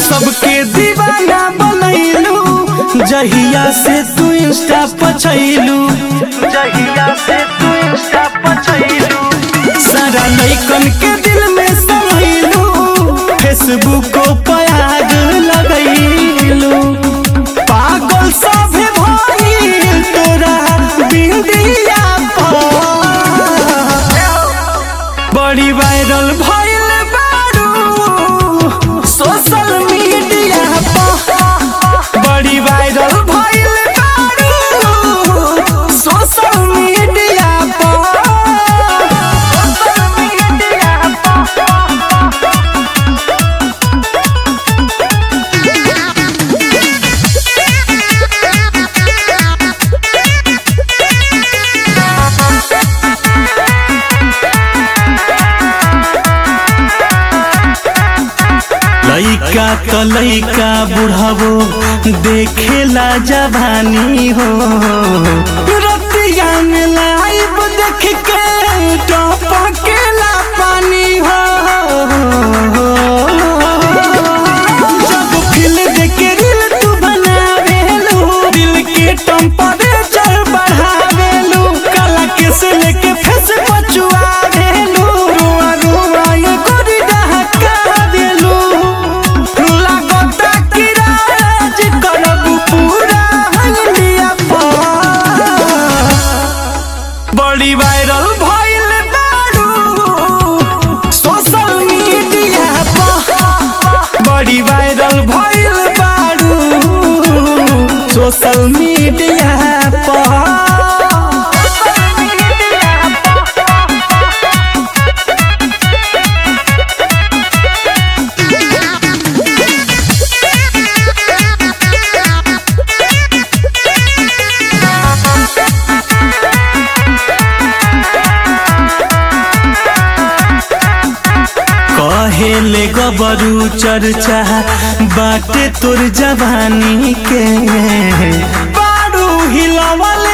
सबके दीवाना बनैलू जहिया से तू इंस्टा पछैलू जहिया से तू इंस्टा पर छइलू सारा लइकन के दिल में समैलू फेसबुक पर आग लगैलू पागल सभे भइल तोरा बिंदिया पर बड़ी वायरल भइल बारू सोशल मीडिया पर बड़ी वायरल भइल बारू सोशल मीडिया पर सोशल मीडिया लइका त लइका बुढ़ावो देखेला जवानी हो रतिया में लाइव देख के टपकेला पानी हो जब फिल देख के रील तू बनावेलू दिल के टेम्परेचर बढ़ावेलू काला के से लेके फेस पचुआवेलू रुआ रुआ ये गोरी डहका देलू लागता कि राज करब पूरा हंगलिया पर बड़ी वायरल भइल बारू सोशल मीडिया पर बड़ी वायरल भइल बारू सोशल मीडिया पर कहेले गबरू चर्चा बाटे तोर जवानी के बारू हिलवले